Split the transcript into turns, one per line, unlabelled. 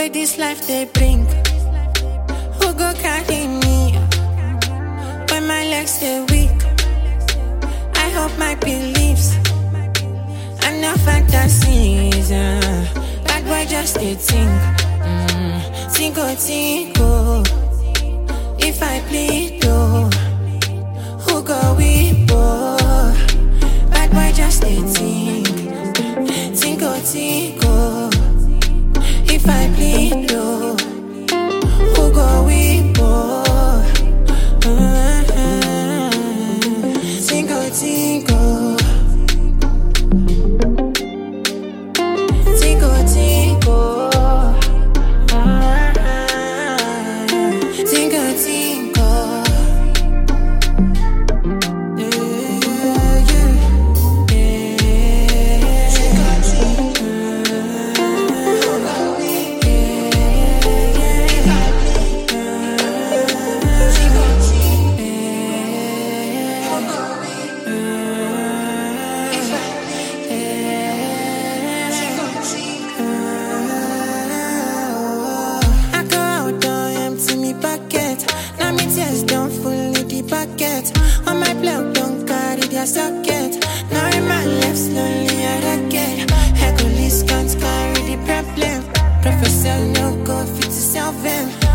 where this life they bring. Who go carry me when my legs they weak? I hope my beliefs and no fantasies. Uh, bad boy just a think. Mm, tinko tinko. If I plead, oh, who go weep? Oh, bad boy just a think. Tinko tinko. If I plead, oh, who go weep? Oh, uh, tinko tinko. Tinko tinko. Ah, Tinko tinko. Yeah, yeah, I go out, don't empty me pocket. Now me tears don't fully the bucket. On my block, don't carry their socket. Now in my left, slowly I rocket. Hercules can't carry the problem. Professor no go fit to solve them.